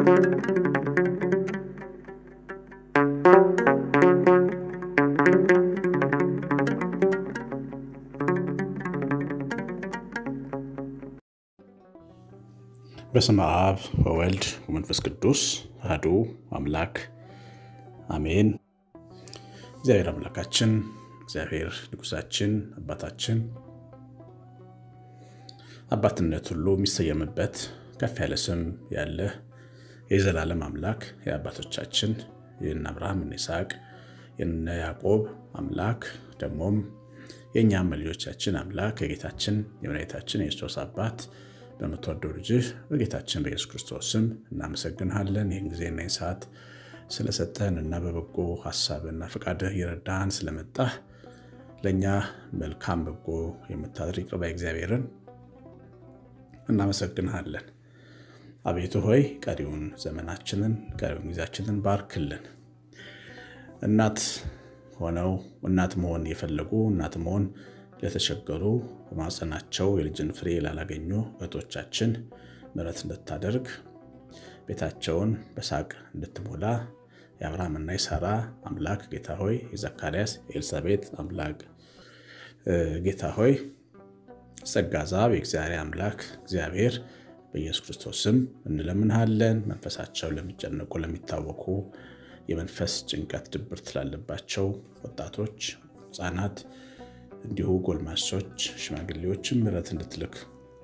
በስመ አብ ወወልድ ወመንፈስ ቅዱስ አሐዱ አምላክ አሜን። እግዚአብሔር አምላካችን እግዚአብሔር ንጉሳችን አባታችን አባትነት ሁሉ የሚሰየምበት ከፍ ያለ ስም ያለ የዘላለም አምላክ የአባቶቻችን የእነ አብርሃም እነ ይስሐቅ የእነ ያዕቆብ አምላክ ደግሞም የእኛም ልጆቻችን አምላክ የጌታችን የመድኃኒታችን የክርስቶስ አባት በምትወደው ልጅህ በጌታችን በኢየሱስ ክርስቶስ ስም እናመሰግንሃለን። ይህን ጊዜና ይህን ሰዓት ስለሰጠን እና በበጎ ሀሳብና ፈቃድህ እየረዳህን ስለመጣህ ለእኛ መልካም በጎ የምታደርግ ቅርባ እግዚአብሔርን እናመሰግንሃለን። አቤቱ ሆይ ቀሪውን ዘመናችንን ቀሪውን ጊዜያችንን ባርክልን። እናት ሆነው እናት መሆን የፈለጉ እናት መሆን ለተቸገሩ በማጸናቸው የልጅን ፍሬ ላላገኙ እህቶቻችን ምሕረት እንድታደርግ ቤታቸውን በሳቅ እንድትሞላ የአብርሃምና የሳራ አምላክ ጌታ ሆይ የዘካርያስ የኤልሳቤጥ አምላክ ጌታ ሆይ ጸጋ ዛብ የእግዚአብሔር አምላክ እግዚአብሔር በኢየሱስ ክርስቶስ ስም እንለምንሃለን። መንፈሳቸው ለሚጨነቁ ለሚታወኩ የመንፈስ ጭንቀት ድብርት ላለባቸው ወጣቶች፣ ህፃናት እንዲሁ ጎልማሶች፣ ሽማግሌዎችም ምሕረት እንድትልክ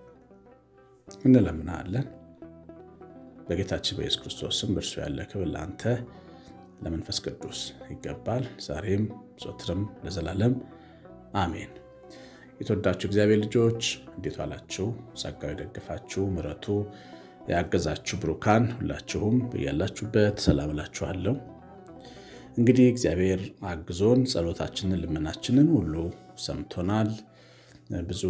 እንለምናለን። በጌታችን በኢየሱስ ክርስቶስ ስም እርሱ ያለ ክብር ለአንተ ለመንፈስ ቅዱስ ይገባል፣ ዛሬም ዘወትርም ለዘላለም አሜን። የተወዳችሁ እግዚአብሔር ልጆች እንዴት ዋላችሁ? ጸጋው የደገፋችሁ ምሕረቱ ያገዛችሁ ብሩካን ሁላችሁም ያላችሁበት ሰላም እላችኋለሁ። እንግዲህ እግዚአብሔር አግዞን ጸሎታችንን ልመናችንን ሁሉ ሰምቶናል። ብዙ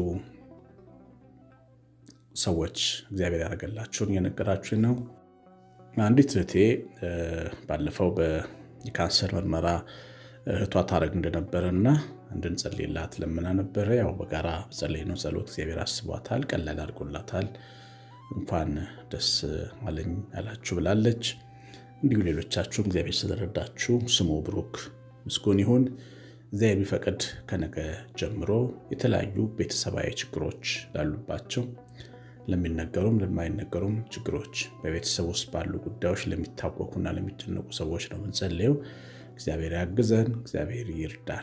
ሰዎች እግዚአብሔር ያደረገላችሁን እየነገራችሁ ነው። አንዲት እህቴ ባለፈው የካንሰር ምርመራ እህቷ ታረግ እንደነበረ እና እንድንጸልይላት ለምና ነበረ። ያው በጋራ ጸለይነው ጸሎት እግዚአብሔር አስቧታል፣ ቀላል አድርጎላታል። እንኳን ደስ አለኝ አላችሁ ብላለች። እንዲሁ ሌሎቻችሁም እግዚአብሔር ስለረዳችሁ ስሙ ብሩክ ምስጉን ይሁን። እግዚአብሔር ቢፈቅድ ከነገ ጀምሮ የተለያዩ ቤተሰባዊ ችግሮች ላሉባቸው ለሚነገሩም ለማይነገሩም ችግሮች በቤተሰብ ውስጥ ባሉ ጉዳዮች ለሚታወኩና ለሚጨነቁ ሰዎች ነው የምንጸልየው። እግዚአብሔር ያግዘን፣ እግዚአብሔር ይርዳን።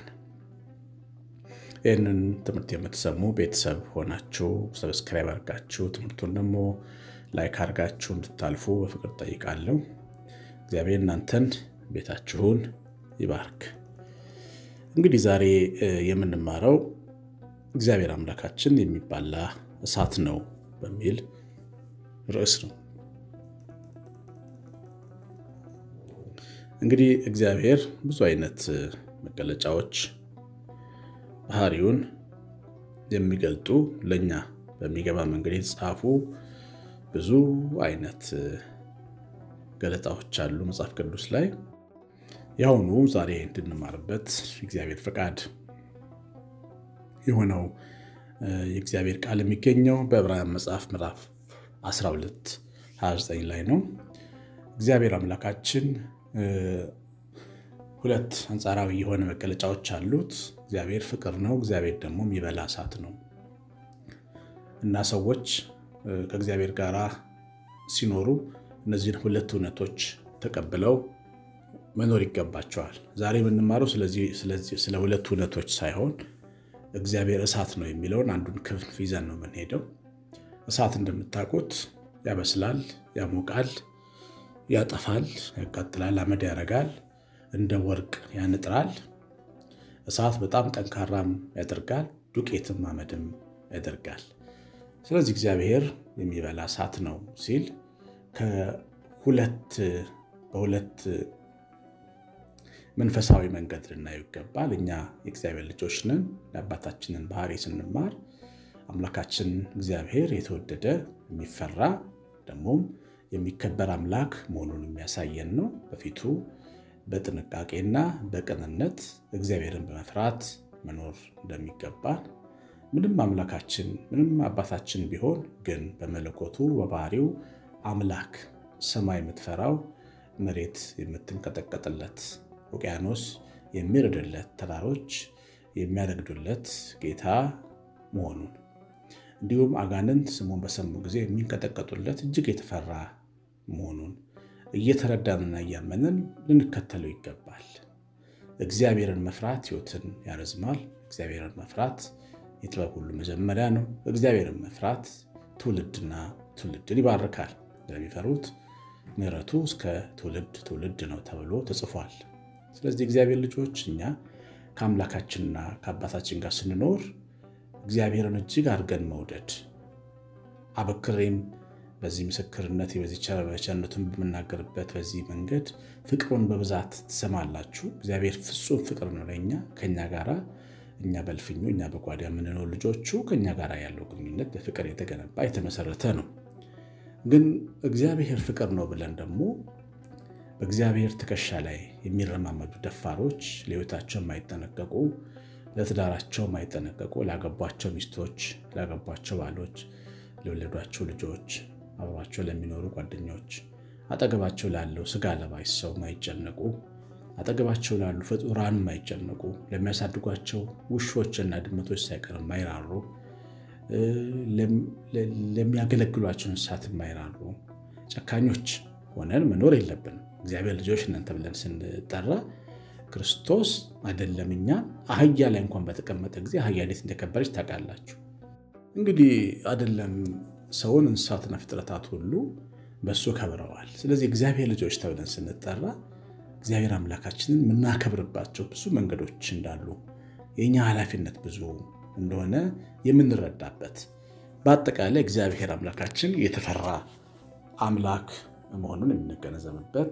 ይህንን ትምህርት የምትሰሙ ቤተሰብ ሆናችሁ ሰብስክራይብ አድርጋችሁ ትምህርቱን ደግሞ ላይክ አድርጋችሁ እንድታልፉ በፍቅር ጠይቃለሁ። እግዚአብሔር እናንተን ቤታችሁን ይባርክ። እንግዲህ ዛሬ የምንማረው እግዚአብሔር አምላካችን የሚባላ እሳት ነው በሚል ርዕስ ነው። እንግዲህ እግዚአብሔር ብዙ አይነት መገለጫዎች ባህሪውን የሚገልጡ ለእኛ በሚገባ መንገድ የተጻፉ ብዙ አይነት ገለጣዎች አሉ መጽሐፍ ቅዱስ ላይ። የአሁኑ ዛሬ እንድንማርበት እግዚአብሔር ፈቃድ የሆነው የእግዚአብሔር ቃል የሚገኘው በዕብራውያን መጽሐፍ ምዕራፍ 12 29 ላይ ነው። እግዚአብሔር አምላካችን ሁለት አንጻራዊ የሆነ መገለጫዎች አሉት። እግዚአብሔር ፍቅር ነው። እግዚአብሔር ደግሞ የሚበላ እሳት ነው እና ሰዎች ከእግዚአብሔር ጋር ሲኖሩ እነዚህን ሁለት እውነቶች ተቀብለው መኖር ይገባቸዋል። ዛሬ የምንማረው ስለ ሁለት እውነቶች ሳይሆን እግዚአብሔር እሳት ነው የሚለውን አንዱን ክንፍ ይዘን ነው የምንሄደው። እሳት እንደምታውቁት ያበስላል፣ ያሞቃል፣ ያጠፋል፣ ያቃጥላል፣ አመድ ያረጋል፣ እንደ ወርቅ ያንጥራል። እሳት በጣም ጠንካራም ያደርጋል፣ ዱቄትም አመድም ያደርጋል። ስለዚህ እግዚአብሔር የሚበላ እሳት ነው ሲል ከሁለት በሁለት መንፈሳዊ መንገድ ልናየው ይገባል። እኛ የእግዚአብሔር ልጆች ነን። የአባታችንን ባህሪ ስንማር አምላካችን እግዚአብሔር የተወደደ የሚፈራ ደግሞም የሚከበር አምላክ መሆኑን የሚያሳየን ነው። በፊቱ በጥንቃቄና በቅንነት እግዚአብሔርን በመፍራት መኖር እንደሚገባን ምንም አምላካችን ምንም አባታችን ቢሆን ግን በመለኮቱ በባህሪው አምላክ ሰማይ የምትፈራው መሬት የምትንቀጠቀጥለት ውቅያኖስ የሚርድለት ተራሮች የሚያረግዱለት ጌታ መሆኑን እንዲሁም አጋንንት ስሙን በሰሙ ጊዜ የሚንቀጠቀጡለት እጅግ የተፈራ መሆኑን እየተረዳንና እያመንን ልንከተለው ይገባል። እግዚአብሔርን መፍራት ሕይወትን ያረዝማል። እግዚአብሔርን መፍራት የጥበብ ሁሉ መጀመሪያ ነው። እግዚአብሔርን መፍራት ትውልድና ትውልድን ይባርካል። ለሚፈሩት ምሕረቱ እስከ ትውልድ ትውልድ ነው ተብሎ ተጽፏል። ስለዚህ እግዚአብሔር ልጆች እኛ ከአምላካችንና ከአባታችን ጋር ስንኖር እግዚአብሔርን እጅግ አድርገን መውደድ አበክሬም በዚህ ምስክርነት በዚህ ቸርነቱን በምናገርበት በዚህ መንገድ ፍቅሩን በብዛት ትሰማላችሁ። እግዚአብሔር ፍጹም ፍቅር ነው ለእኛ ከእኛ ጋር እኛ በልፍኙ እኛ በጓዳ የምንኖር ልጆቹ ከእኛ ጋር ያለው ግንኙነት በፍቅር የተገነባ የተመሰረተ ነው። ግን እግዚአብሔር ፍቅር ነው ብለን ደግሞ በእግዚአብሔር ትከሻ ላይ የሚረማመዱ ደፋሮች፣ ለሕይወታቸው የማይጠነቀቁ፣ ለትዳራቸው የማይጠነቀቁ፣ ላገቧቸው ሚስቶች፣ ላገቧቸው ባሎች፣ ለወለዷቸው ልጆች፣ አብሯቸው ለሚኖሩ ጓደኞች፣ አጠገባቸው ላለው ስጋ ለባሽ ሰው የማይጨነቁ፣ አጠገባቸው ላሉ ፍጡራን የማይጨነቁ፣ ለሚያሳድጓቸው ውሾችና ድመቶች ሳይቀር የማይራሩ፣ ለሚያገለግሏቸው እንስሳት የማይራሩ ጨካኞች ሆነን መኖር የለብንም። እግዚአብሔር ልጆች እናንተ ብለን ስንጠራ ክርስቶስ አይደለም እኛ አህያ ላይ እንኳን በተቀመጠ ጊዜ አህያ እንዴት እንደከበረች ታውቃላችሁ። እንግዲህ አይደለም ሰውን እንስሳትና ፍጥረታት ሁሉ በእሱ ከብረዋል። ስለዚህ እግዚአብሔር ልጆች ተብለን ስንጠራ እግዚአብሔር አምላካችንን የምናከብርባቸው ብዙ መንገዶች እንዳሉ የእኛ ኃላፊነት ብዙ እንደሆነ የምንረዳበት በአጠቃላይ እግዚአብሔር አምላካችን የተፈራ አምላክ መሆኑን የምንገነዘብበት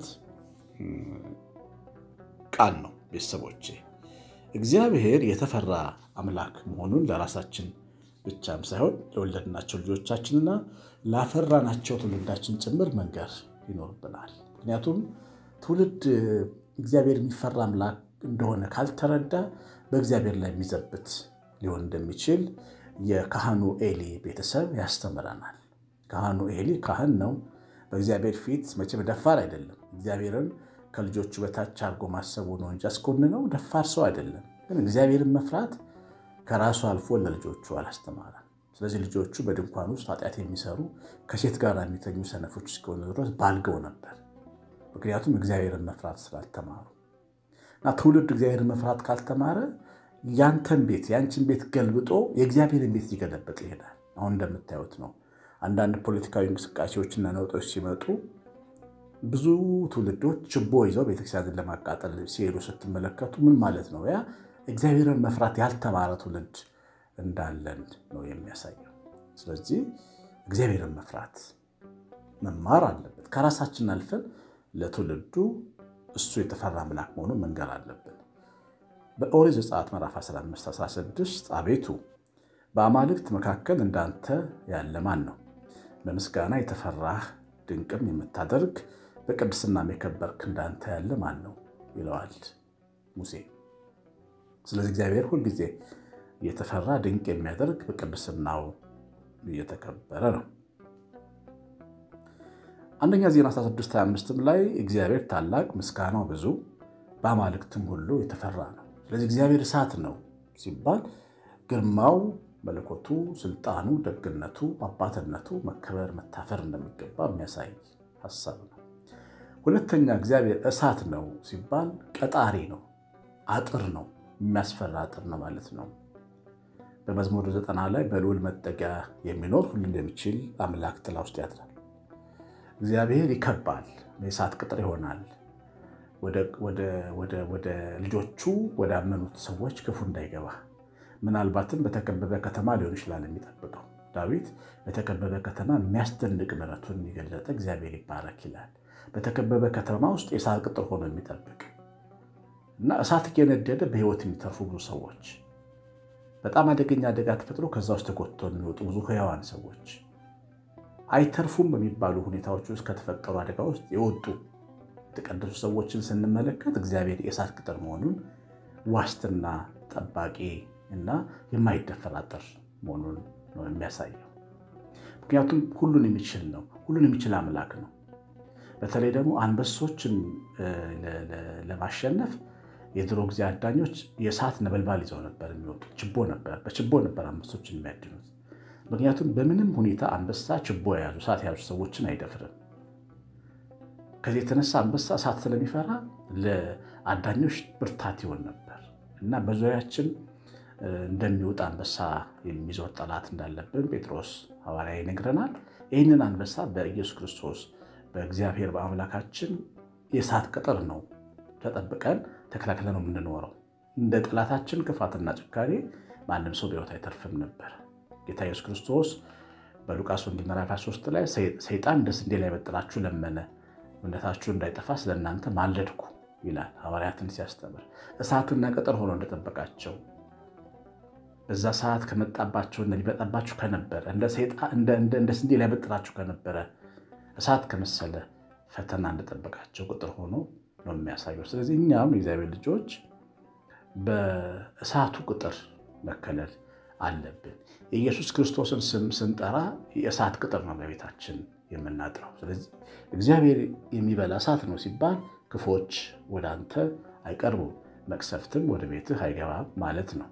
ቃል ነው። ቤተሰቦቼ እግዚአብሔር የተፈራ አምላክ መሆኑን ለራሳችን ብቻም ሳይሆን ለወለድናቸው ልጆቻችንና ላፈራናቸው ትውልዳችን ጭምር መንገር ይኖርብናል። ምክንያቱም ትውልድ እግዚአብሔር የሚፈራ አምላክ እንደሆነ ካልተረዳ በእግዚአብሔር ላይ የሚዘብት ሊሆን እንደሚችል የካህኑ ኤሊ ቤተሰብ ያስተምረናል። ካህኑ ኤሊ ካህን ነው። በእግዚአብሔር ፊት መቼም ደፋር አይደለም። እግዚአብሔርን ከልጆቹ በታች አድርጎ ማሰቡ ነው እንጂ አስኮንነው ደፋር ሰው አይደለም። ግን እግዚአብሔርን መፍራት ከራሱ አልፎ ለልጆቹ አላስተማረም። ስለዚህ ልጆቹ በድንኳን ውስጥ ኃጢአት የሚሰሩ ከሴት ጋር የሚተኙ ሰነፎች እስከሆኑ ድረስ ባልገው ነበር። ምክንያቱም እግዚአብሔርን መፍራት ስላልተማሩ እና ትውልድ እግዚአብሔርን መፍራት ካልተማረ ያንተን ቤት ያንቺን ቤት ገልብጦ የእግዚአብሔርን ቤት ሊገለበጥ ይሄዳል። አሁን እንደምታዩት ነው። አንዳንድ ፖለቲካዊ እንቅስቃሴዎችና ነውጦች ሲመጡ ብዙ ትውልዶች ችቦ ይዘው ቤተክርስቲያንን ለማቃጠል ሲሄዱ ስትመለከቱ ምን ማለት ነው? ያ እግዚአብሔርን መፍራት ያልተማረ ትውልድ እንዳለን ነው የሚያሳየው። ስለዚህ እግዚአብሔርን መፍራት መማር አለበት። ከራሳችን አልፈን ለትውልዱ እሱ የተፈራ አምላክ መሆኑን መንገር አለብን። በኦሪት ዘጸአት ምዕራፍ 15 16 አቤቱ በአማልክት መካከል እንዳንተ ያለ ማን ነው? በምስጋና የተፈራህ ድንቅም የምታደርግ በቅድስናም የከበርክ እንዳንተ ያለ ማን ነው ይለዋል ሙሴ። ስለዚህ እግዚአብሔር ሁልጊዜ እየተፈራ ድንቅ የሚያደርግ በቅድስናው እየተከበረ ነው። አንደኛ ዜና 1625 ላይ እግዚአብሔር ታላቅ ምስጋናው ብዙ በአማልክትም ሁሉ የተፈራ ነው። ስለዚህ እግዚአብሔር እሳት ነው ሲባል ግርማው፣ መለኮቱ፣ ስልጣኑ፣ ደግነቱ፣ አባትነቱ መከበር መታፈር እንደሚገባ የሚያሳይ ሀሳብ ነው። ሁለተኛ እግዚአብሔር እሳት ነው ሲባል ቀጣሪ ነው፣ አጥር ነው፣ የሚያስፈራ አጥር ነው ማለት ነው። በመዝሙር ዘጠና ላይ በልዑል መጠጊያ የሚኖር ሁሉን የሚችል አምላክ ጥላ ውስጥ ያድራል። እግዚአብሔር ይከባል፣ የእሳት ቅጥር ይሆናል። ወደ ልጆቹ ወዳመኑት ሰዎች ክፉ እንዳይገባ ምናልባትም በተከበበ ከተማ ሊሆን ይችላል የሚጠብቀው። ዳዊት በተከበበ ከተማ የሚያስደንቅ ምሕረቱን የገለጠ እግዚአብሔር ይባረክ ይላል። በተከበበ ከተማ ውስጥ የእሳት ቅጥር ሆኖ የሚጠብቅ እና እሳት እየነደደ በሕይወት የሚተርፉ ብዙ ሰዎች፣ በጣም አደገኛ አደጋ ተፈጥሮ ከዛ ውስጥ ተጎትተው የሚወጡ ብዙ ሕያዋን ሰዎች አይተርፉም በሚባሉ ሁኔታዎች ውስጥ ከተፈጠሩ አደጋ ውስጥ የወጡ የተቀደሱ ሰዎችን ስንመለከት እግዚአብሔር የእሳት ቅጥር መሆኑን ዋስትና ጠባቂ እና የማይደፈር አጥር መሆኑን ነው የሚያሳየው። ምክንያቱም ሁሉን የሚችል ነው፣ ሁሉን የሚችል አምላክ ነው። በተለይ ደግሞ አንበሶችን ለማሸነፍ የድሮ ጊዜ አዳኞች የእሳት ነበልባል ይዘው ነበር የሚወጡት። ችቦ ነበር፣ በችቦ ነበር አንበሶችን የሚያድኑት። ምክንያቱም በምንም ሁኔታ አንበሳ ችቦ የያዙ እሳት የያዙ ሰዎችን አይደፍርም። ከዚህ የተነሳ አንበሳ እሳት ስለሚፈራ ለአዳኞች ብርታት ይሆን ነበር እና በዙሪያችን እንደሚወጣ አንበሳ የሚዞር ጠላት እንዳለብን ጴጥሮስ ሐዋርያ ይነግረናል። ይህንን አንበሳ በኢየሱስ ክርስቶስ በእግዚአብሔር በአምላካችን የእሳት ቅጥር ነው ተጠብቀን ተከላክለ ነው የምንኖረው። እንደ ጠላታችን ክፋትና ጭካኔ ማንም ሰው በሕይወት አይተርፍም ነበር። ጌታ ኢየሱስ ክርስቶስ በሉቃስ ወንጌል ምዕራፍ 23 ላይ ሰይጣን እንደ ስንዴ ላይ በጥላችሁ ለመነ፣ እምነታችሁ እንዳይጠፋ ስለ እናንተ ማለድኩ ይላል ሐዋርያትን ሲያስተምር። እሳትና ቅጥር ሆኖ እንደጠበቃቸው በዛ ሰዓት ከመጣባቸውና ሊመጣባችሁ ከነበረ እንደ ስንዴ ላይ በጥላችሁ ከነበረ እሳት ከመሰለ ፈተና እንደጠበቃቸው ቅጥር ሆኖ ነው የሚያሳየው። ስለዚህ እኛም የእግዚአብሔር ልጆች በእሳቱ ቅጥር መከለል አለብን። የኢየሱስ ክርስቶስን ስም ስንጠራ የእሳት ቅጥር ነው በቤታችን የምናጥረው። ስለዚህ እግዚአብሔር የሚበላ እሳት ነው ሲባል ክፎች ወደ አንተ አይቀርቡም፣ መቅሰፍትም ወደ ቤትህ አይገባም ማለት ነው።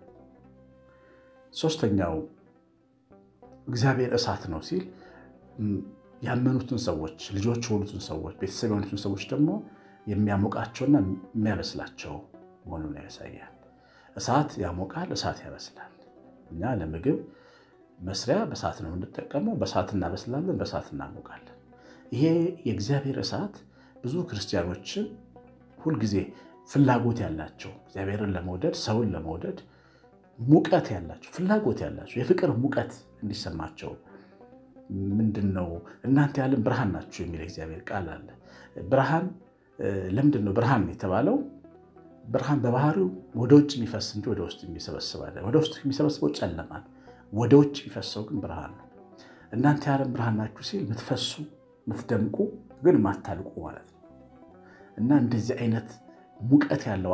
ሶስተኛው እግዚአብሔር እሳት ነው ሲል ያመኑትን ሰዎች ልጆች የሆኑትን ሰዎች ቤተሰብ የሆኑትን ሰዎች ደግሞ የሚያሞቃቸውና የሚያበስላቸው መሆኑን ያሳያል። እሳት ያሞቃል፣ እሳት ያበስላል። እኛ ለምግብ መስሪያ በእሳት ነው የምንጠቀመው። በእሳት እናበስላለን፣ በእሳት እናሞቃለን። ይሄ የእግዚአብሔር እሳት ብዙ ክርስቲያኖችን ሁልጊዜ ፍላጎት ያላቸው እግዚአብሔርን ለመውደድ ሰውን ለመውደድ ሙቀት ያላቸው ፍላጎት ያላቸው የፍቅር ሙቀት እንዲሰማቸው ምንድን ነው እናንተ ያለን ብርሃን ናችሁ የሚል እግዚአብሔር ቃል አለ። ብርሃን ለምንድን ነው ብርሃን የተባለው? ብርሃን በባህሪው ወደ ውጭ የሚፈስ እንጂ ወደ ውስጥ የሚሰበስብ አለ። ወደ ውስጥ የሚሰበስበው ጨለማል፣ ወደ ውጭ የሚፈሰው ግን ብርሃን ነው። እናንተ ያለን ብርሃን ናችሁ ሲል የምትፈሱ የምትደምቁ ግን ማታልቁ ማለት ነው። እና እንደዚህ አይነት ሙቀት ያለው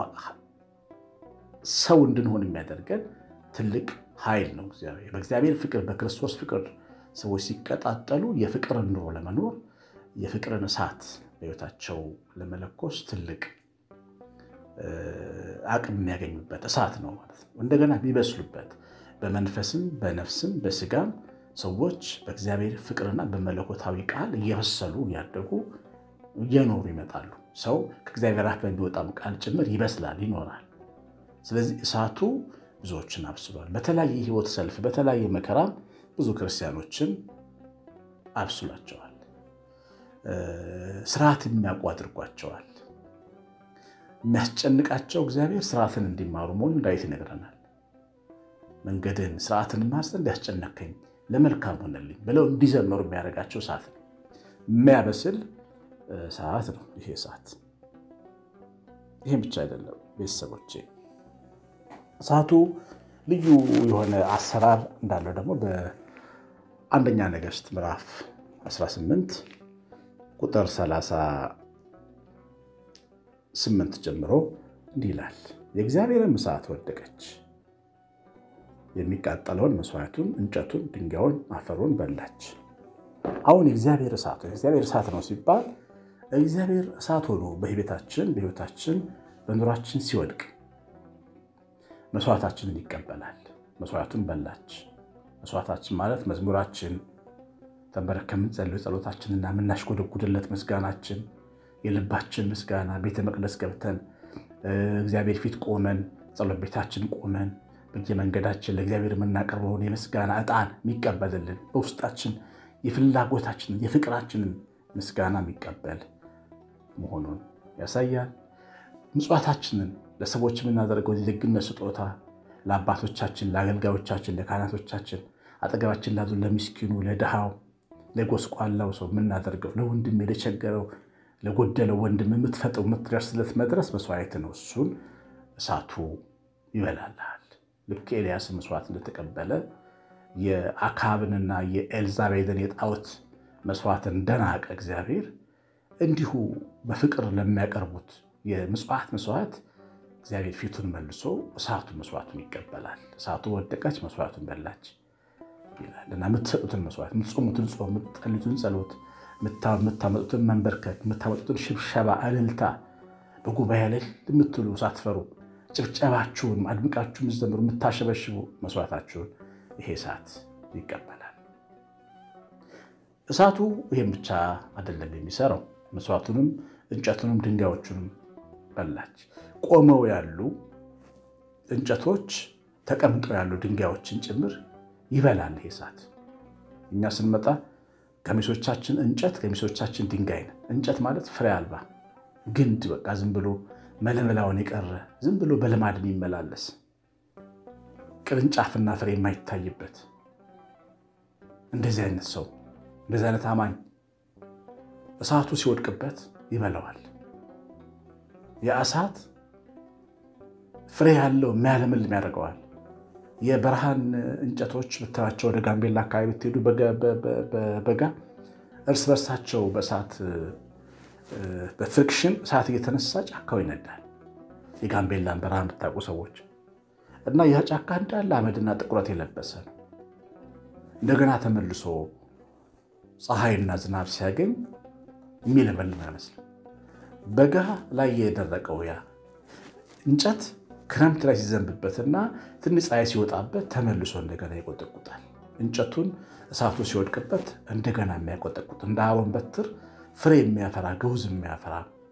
ሰው እንድንሆን የሚያደርገን ትልቅ ኃይል ነው እግዚአብሔር። በእግዚአብሔር ፍቅር በክርስቶስ ፍቅር ሰዎች ሲቀጣጠሉ የፍቅርን ኑሮ ለመኖር የፍቅርን እሳት በሕይወታቸው ለመለኮስ ትልቅ አቅም የሚያገኙበት እሳት ነው ማለት ነው። እንደገና የሚበስሉበት በመንፈስም በነፍስም በስጋም ሰዎች በእግዚአብሔር ፍቅርና በመለኮታዊ ቃል እየበሰሉ እያደጉ እየኖሩ ይመጣሉ። ሰው ከእግዚአብሔር አፍ በሚወጣም ቃል ጭምር ይበስላል፣ ይኖራል። ስለዚህ እሳቱ ብዙዎችን አብስሏል። በተለያየ ሕይወት ሰልፍ በተለያየ መከራም ብዙ ክርስቲያኖችን አብስሏቸዋል። ስርዓት የሚያውቁ አድርጓቸዋል። የሚያስጨንቃቸው እግዚአብሔር ስርዓትን እንዲማሩ መሆኑን ዳዊት ይነግረናል። መንገድን ስርዓትን ማር ዘንድ ያስጨነከኝ ለመልካም ሆነልኝ ብለው እንዲዘመሩ የሚያደርጋቸው እሳት ነው። የሚያበስል እሳት ነው ይሄ እሳት። ይህም ብቻ አይደለም ቤተሰቦቼ፣ እሳቱ ልዩ የሆነ አሰራር እንዳለው ደግሞ በአንደኛ ነገሥት ምዕራፍ 18 ቁጥር 38 ጀምሮ እንዲህ ይላል። የእግዚአብሔርም እሳት ወደቀች፣ የሚቃጠለውን መስዋዕቱን፣ እንጨቱን፣ ድንጋዩን፣ አፈሩን በላች። አሁን የእግዚአብሔር እሳት የእግዚአብሔር እሳት ነው ሲባል እግዚአብሔር እሳት ሆኖ በቤታችን በሕይወታችን በኑሯችን ሲወድቅ መስዋዕታችንን ይቀበላል። መስዋዕቱን በላች። መስዋዕታችን ማለት መዝሙራችን ተንበረከ የምንጸልዩ ጸሎታችንና የምናሽጎደጉድለት ምስጋናችን የልባችን ምስጋና ቤተ መቅደስ ገብተን እግዚአብሔር ፊት ቆመን ጸሎት ቤታችን ቆመን በየመንገዳችን ለእግዚአብሔር የምናቀርበውን የምስጋና ዕጣን የሚቀበልልን በውስጣችን የፍላጎታችንን የፍቅራችንን ምስጋና የሚቀበል መሆኑን ያሳያል። ምጽዋታችንን ለሰዎች የምናደርገው የደግነት ስጦታ ለአባቶቻችን፣ ለአገልጋዮቻችን፣ ለካህናቶቻችን አጠገባችን ላሉ ለሚስኪኑ፣ ለድሃው፣ ለጎስቋላው ሰው የምናደርገው ለወንድም ለቸገረው፣ ለጎደለው ወንድም የምትፈጥረው የምትደርስለት መድረስ መስዋዕት ነው። እሱን እሳቱ ይበላልሃል። ልክ ኤልያስ መስዋዕት እንደተቀበለ የአካብንና የኤልዛቤልን የጣዖት መስዋዕትን እንደናቀ እግዚአብሔር እንዲሁ በፍቅር ለሚያቀርቡት የምጽዋት መስዋዕት እግዚአብሔር ፊቱን መልሶ እሳቱ መስዋዕቱን ይቀበላል። እሳቱ ወደቀች፣ መስዋዕቱን በላች ይላል እና የምትሰጡትን መስዋዕት፣ የምትጾሙትን ጾም፣ የምትጸልዩትን ጸሎት፣ የምታመጡትን መንበርከክ፣ የምታመጡትን ሽብሸባ፣ እልልታ በጉባኤ ላይ የምትሉ ሳትፈሩ ጭብጨባችሁን አድምቃችሁ የምትዘምሩ የምታሸበሽቡ መስዋዕታችሁን ይሄ እሳት ይቀበላል። እሳቱ ይህም ብቻ አይደለም የሚሰራው፣ መስዋዕቱንም እንጨቱንም ድንጋዮቹንም በላች። ቆመው ያሉ እንጨቶች ተቀምጠው ያሉ ድንጋዮችን ጭምር ይበላል ይሄ እሳት። እኛ ስንመጣ ገሚሶቻችን እንጨት ገሚሶቻችን ድንጋይ ነን። እንጨት ማለት ፍሬ አልባ ግንድ፣ በቃ ዝም ብሎ መለመላውን የቀረ ዝም ብሎ በልማድ የሚመላለስ ቅርንጫፍና ፍሬ የማይታይበት እንደዚህ አይነት ሰው እንደዚህ አይነት አማኝ እሳቱ ሲወድቅበት ይበላዋል። የእሳት ፍሬ ያለው የሚያለመልም ያደርገዋል። የበረሃን እንጨቶች ብታያቸው ወደ ጋምቤላ አካባቢ ብትሄዱ በጋ እርስ በርሳቸው በእሳት በፍሪክሽን እሳት እየተነሳ ጫካው ይነዳል። የጋምቤላን በረሃ የምታውቁ ሰዎች እና ያ ጫካ እንዳለ አመድና ጥቁረት የለበሰ ነው። እንደገና ተመልሶ ፀሐይና ዝናብ ሲያገኝ የሚለመልም አይመስልም። በጋ ላይ የደረቀው ያ እንጨት ክረምት ላይ ሲዘንብበትና ትንሽ ፀሐይ ሲወጣበት ተመልሶ እንደገና ይቆጠቁጣል። እንጨቱን እሳቱ ሲወድቅበት እንደገና የሚያቆጠቁጥ እንደ አሮን በትር ፍሬ የሚያፈራ ገውዝ የሚያፈራ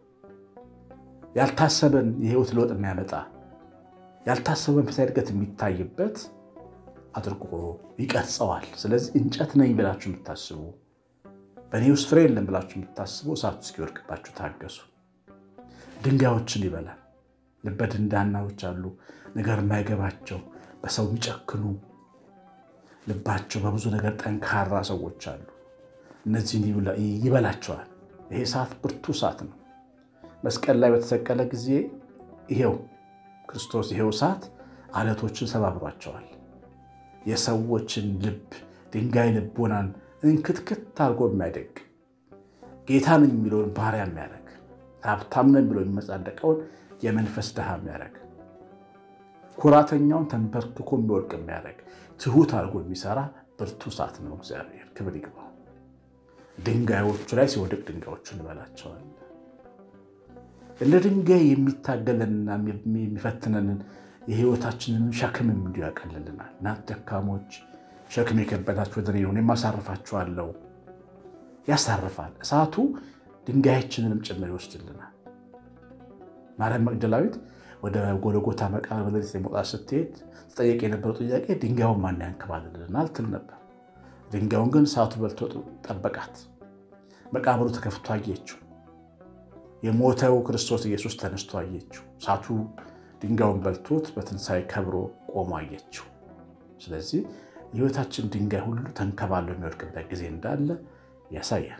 ያልታሰበን የህይወት ለውጥ የሚያመጣ ያልታሰበ መንፈሳዊ እድገት የሚታይበት አድርጎ ይቀርጸዋል። ስለዚህ እንጨት ነኝ ብላችሁ የምታስቡ በእኔ ውስጥ ፍሬ የለም ብላችሁ የምታስቡ እሳቱ እስኪወድቅባችሁ ታገሱ። ድንጋዮችን ይበላል። ልበ ደንዳናዎች አሉ፣ ነገር የማይገባቸው በሰው የሚጨክኑ ልባቸው በብዙ ነገር ጠንካራ ሰዎች አሉ። እነዚህን ይበላቸዋል። ይሄ እሳት ብርቱ እሳት ነው። መስቀል ላይ በተሰቀለ ጊዜ ይሄው ክርስቶስ ይሄው እሳት አለቶችን ሰባብሯቸዋል። የሰዎችን ልብ ድንጋይ ልቦናን እንክትክት አድርጎ የሚያደግ ጌታ ነኝ የሚለውን ባሪያ የሚያደርግ ሀብታም ነኝ ብሎ የሚመጻደቀውን የመንፈስ ድሃ የሚያደርግ ኩራተኛውን ተንበርክኮ የሚወድቅ የሚያደርግ ትሁት አድርጎ የሚሰራ ብርቱ እሳት ነው። እግዚአብሔር ክብር ይግባው። ድንጋዮቹ ላይ ሲወድቅ ድንጋዮቹን ይበላቸዋል። እንደ ድንጋይ የሚታገለንና የሚፈትነንን የህይወታችንን ሸክምም እንዲሁ ያቀልልናል። እናንተ ደካሞች ሸክም የከበዳችሁ ወደ እኔ ኑ እኔም አሳርፋችኋለሁ። ያሳርፋል። እሳቱ ድንጋያችንንም ጭምር ይወስድልናል። ማርያም መግደላዊት ወደ ጎልጎታ መቃብር በሌሊት ለመውጣት ስትሄድ ተጠየቅ የነበረው ጥያቄ ድንጋዩን ማን ያንከባልልናል ትል ነበር። ድንጋዩን ግን እሳቱ በልቶ ጠበቃት። መቃብሩ ተከፍቶ አየችው። የሞተው ክርስቶስ ኢየሱስ ተነስቶ አየችው። እሳቱ ድንጋዩን በልቶት በትንሣኤ ከብሮ ቆሞ አየችው። ስለዚህ የህይወታችን ድንጋይ ሁሉ ተንከባሎ የሚወድቅበት ጊዜ እንዳለ ያሳያል።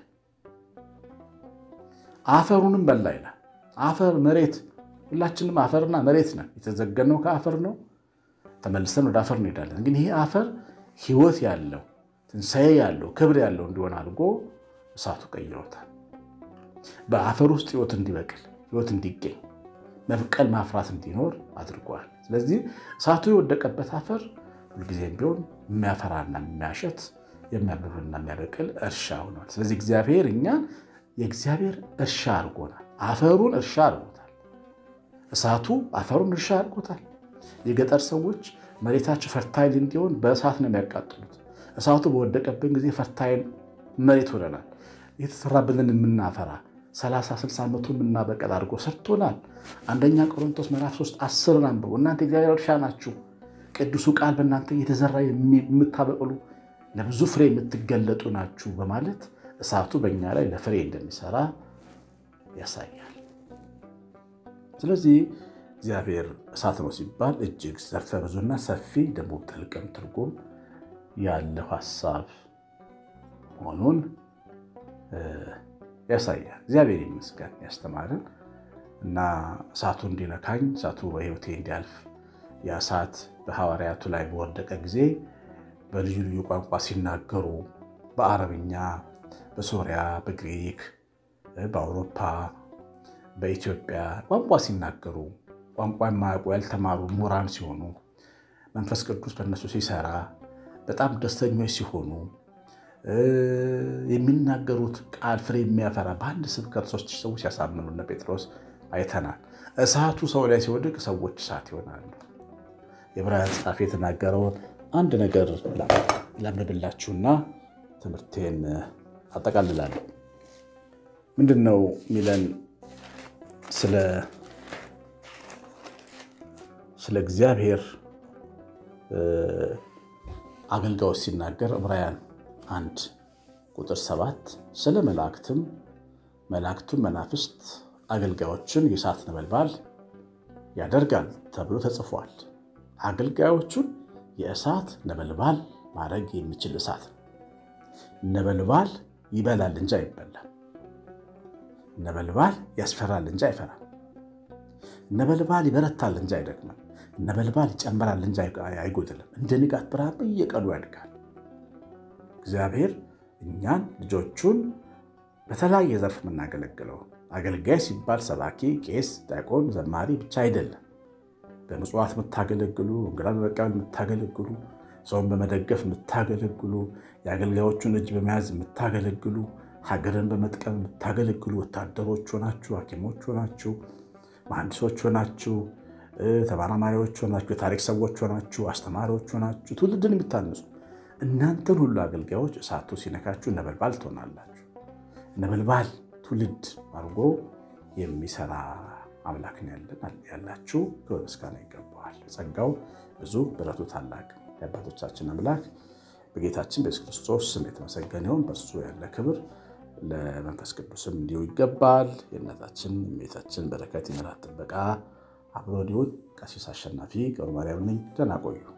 አፈሩንም በላ ይላል። አፈር መሬት፣ ሁላችንም አፈርና መሬት ነን። የተዘገነው ከአፈር ነው። ተመልሰን ወደ አፈር እንሄዳለን። ግን ይሄ አፈር ህይወት ያለው ትንሣኤ ያለው ክብር ያለው እንዲሆን አድርጎ እሳቱ ቀይሮታል። በአፈር ውስጥ ህይወት እንዲበቅል ህይወት እንዲገኝ መብቀል ማፍራት እንዲኖር አድርጓል። ስለዚህ እሳቱ የወደቀበት አፈር ሁልጊዜም ቢሆን የሚያፈራና የሚያሸት የሚያብብና የሚያበቅል እርሻ ሆኗል። ስለዚህ እግዚአብሔር እኛን የእግዚአብሔር እርሻ አድርጎናል። አፈሩን እርሻ አድርጎታል። እሳቱ አፈሩን እርሻ አድርጎታል። የገጠር ሰዎች መሬታቸው ፈርታይል እንዲሆን በእሳት ነው የሚያቃጥሉት። እሳቱ በወደቀብን ጊዜ ፈርታይል መሬት ሆነናል። የተሰራብንን የምናፈራ 30 60 ዓመቱ የምናበቀል አድርጎ ሰርቶናል። አንደኛ ቆሮንቶስ ምዕራፍ 3 አስርን አንብቡ። እናንተ እግዚአብሔር እርሻ ናችሁ፣ ቅዱሱ ቃል በእናንተ እየተዘራ የምታበቅሉ ለብዙ ፍሬ የምትገለጡ ናችሁ በማለት እሳቱ በእኛ ላይ ለፍሬ እንደሚሰራ ያሳያል። ስለዚህ እግዚአብሔር እሳት ነው ሲባል እጅግ ዘርፈ ብዙና ሰፊ ደግሞ ጥልቅም ትርጉም ያለው ሀሳብ መሆኑን ያሳያል። እግዚአብሔር ይመስገን ያስተማርን እና እሳቱ እንዲነካኝ እሳቱ በሕይወቴ እንዲያልፍ ያ እሳት በሐዋርያቱ ላይ በወደቀ ጊዜ በልዩ ልዩ ቋንቋ ሲናገሩ በአረብኛ፣ በሶሪያ፣ በግሪክ፣ በአውሮፓ፣ በኢትዮጵያ ቋንቋ ሲናገሩ ቋንቋ የማያውቁ ያልተማሩ ምሁራን ሲሆኑ መንፈስ ቅዱስ በእነሱ ሲሰራ በጣም ደስተኞች ሲሆኑ የሚናገሩት ቃል ፍሬ የሚያፈራ በአንድ ስብከት ሶስት ሺህ ሰዎች ሲያሳምኑ እነ ጴጥሮስ አይተናል። እሳቱ ሰው ላይ ሲወድቅ ሰዎች እሳት ይሆናሉ። የዕብራውያን ጸሐፊ የተናገረውን አንድ ነገር ላንብብላችሁና ትምህርቴን አጠቃልላለሁ። ምንድን ነው የሚለን ስለ እግዚአብሔር አገልጋዮች ሲናገር ዕብራውያን አንድ ቁጥር ሰባት ስለ መላእክትም መላእክቱን መናፍስት አገልጋዮችን የእሳት ነበልባል ያደርጋል ተብሎ ተጽፏል። አገልጋዮቹን የእሳት ነበልባል ማድረግ የሚችል እሳት ነው። ነበልባል ይበላል እንጂ አይበላም። ነበልባል ያስፈራል እንጂ አይፈራም። ነበልባል ይበረታል እንጂ አይደክምም። ነበልባል ይጨምራል እንጂ አይጎድልም። እንደ ንጋት ብርሃን በየቀኑ ያድጋል። እግዚአብሔር እኛን ልጆቹን በተለያየ ዘርፍ የምናገለግለው አገልጋይ ሲባል ሰባኪ፣ ቄስ፣ ዲያቆን፣ ዘማሪ ብቻ አይደለም። በምጽዋት የምታገለግሉ፣ እንግዳ በመቀበል የምታገለግሉ፣ ሰውን በመደገፍ የምታገለግሉ፣ የአገልጋዮቹን እጅ በመያዝ የምታገለግሉ፣ ሀገርን በመጥቀም የምታገለግሉ ወታደሮች ሆናችሁ፣ ሐኪሞች ሆናችሁ፣ መሐንዲሶች ሆናችሁ፣ ተመራማሪዎች ሆናችሁ፣ የታሪክ ሰዎች ሆናችሁ፣ አስተማሪዎች ሆናችሁ ትውልድን የምታንጹ እናንተን ሁሉ አገልጋዮች እሳቱ ሲነካችሁ ነበልባል ትሆናላችሁ። ነበልባል ትውልድ አድርጎ የሚሰራ አምላክ ያላችሁ ክብር ምስጋና ይገባዋል። ጸጋው ብዙ ብረቱ ታላቅ የአባቶቻችን አምላክ በጌታችን በኢየሱስ ክርስቶስ ስም የተመሰገነ ይሁን። በእሱ ያለ ክብር ለመንፈስ ቅዱስም እንዲሁ ይገባል። የእናታችን የቤታችን በረከት ይመራት ጥበቃ አብሮዲውን ቀሲስ አሸናፊ ገብረ ማርያም ነኝ። ደህና ቆዩ።